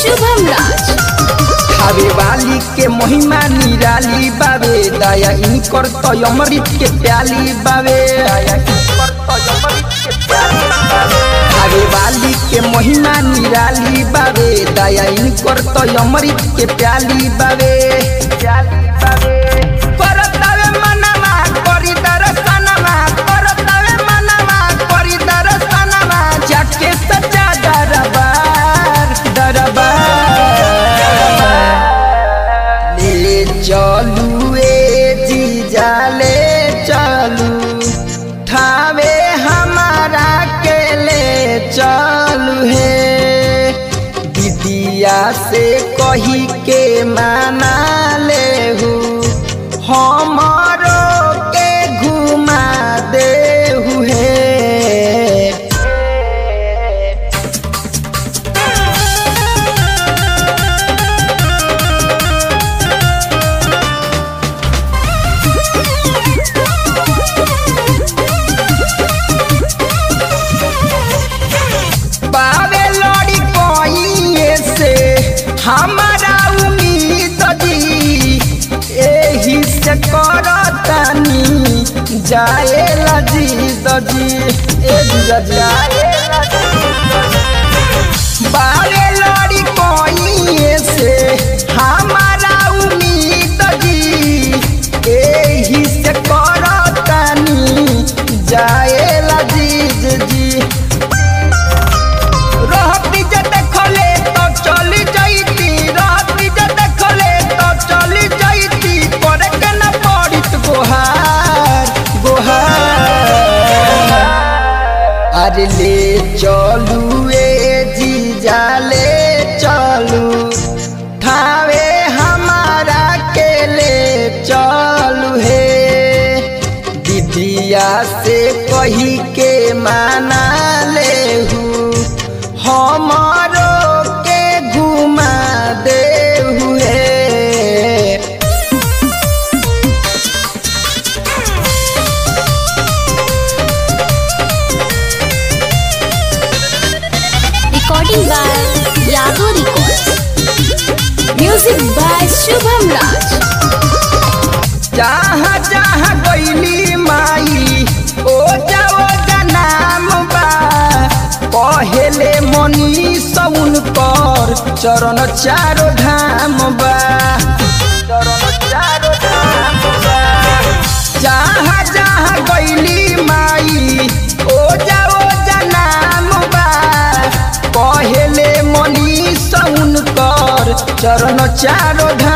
शुभम राज खावे वाली के महिमा निराली बावे दया इनकर तो अमृत के प्याली बावे दया इनकर तो अमृत के प्याली बावे खावे वाली के महिमा निराली बावे दया इनकर तो अमृत के प्याली बावे प्याली बावे करतावे मनवा करी दर्शनवा करतावे मनवा करी दर्शनवा जाके सजा दरबार दरबार ले चलू ए जीजा ले चलू ठावे हमारा के ले चलू हे दीदिया से कही के माना ले हमारो के घुमा दे हे बावे लड़ी कोइए से हमारा उम्मीद जी एही से करतानी जाए लजी दजी ए जीजा जाए बावे लड़ी कोइए से हमारा उम्मीद जी एही से करतानी जाए लजीज जी रहती जे देखले तो चली जाइती रहती जे देखले तो चली जाइती करे के न पड़ित गोहार गोहार अरे ले चलू ए जीजा ले चलू ठावे हमारा के ले चलू हे दीदिया से कही के माना ले हमारो के घुमा दे हुए recording by Yadav records music by Shubham Raj जहाँ जहाँ गईली माई ओ जाओ नाम बा पहले मनी सौन कर चरण चारो धाम बा चरण चारो धाम बा जहाँ जहाँ गईली माई ओ जाओ नाम बा पहले मनी सौन कर चरण चारो धाम